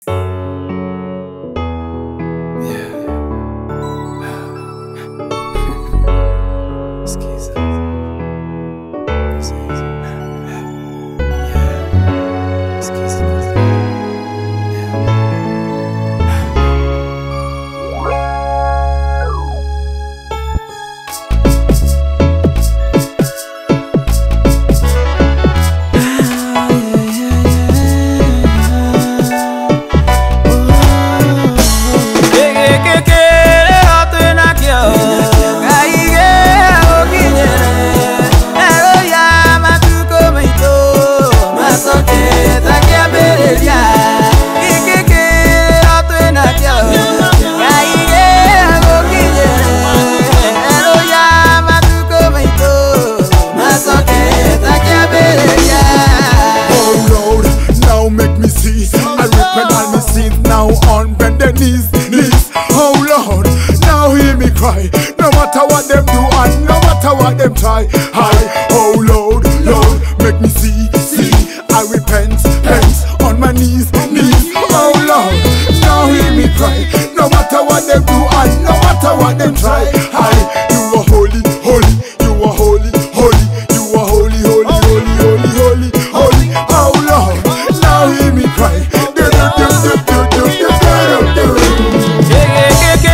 Oh Lord, now make me see. I repent all my sins now on bended knees, knees. Oh Lord, now hear me cry. No matter what them do and no matter what them try. I, oh Lord, Lord, make me see, see. I repent, repent on my knees, knees. Oh Lord, now hear me cry. No matter what them do and no matter what them try. I, you are holy, holy, you are holy, holy, you are holy, holy, holy, holy, holy, holy. Oh Lord, now hear me cry. Do, do, do, do, do, do, do, do, do, do.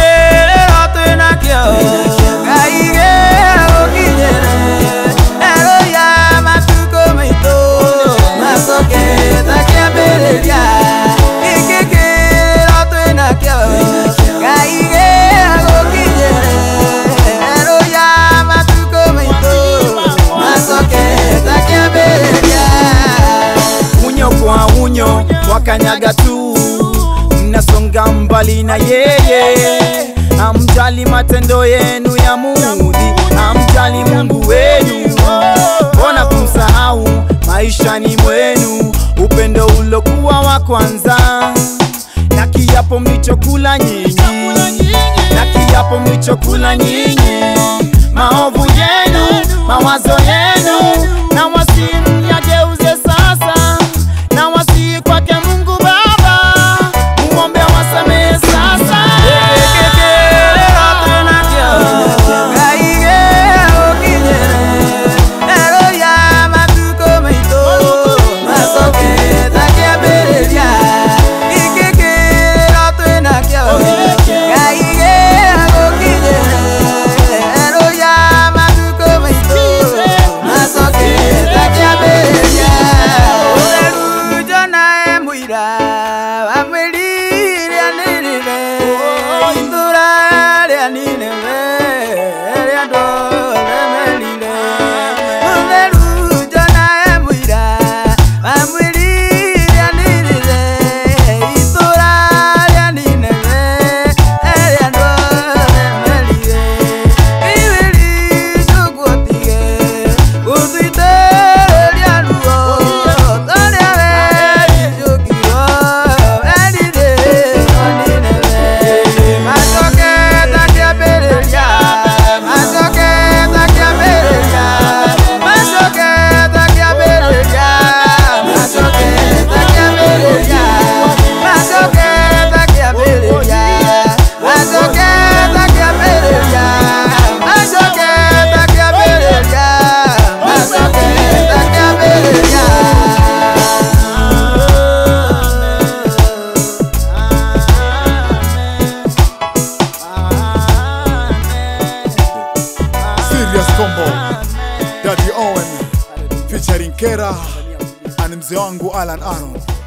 unyo kwa unyo wakanyaga tu mnasonga mbali na yeye amjali matendo yenu ya mudhi amjali mungu wenu mbona kumsahau maishani mwenu upendo ulokuwa wa kwanza na kiapo mlichokula nyinyi na kiapo mlichokula nyinyi maovu yenu mawazo yenu na wasimu yageuze sasa na wasii kwake mungu baba mumwombe wasamehe sasa Serious combo Daddy Owen featuring Kera and mzee wangu Alan Aaron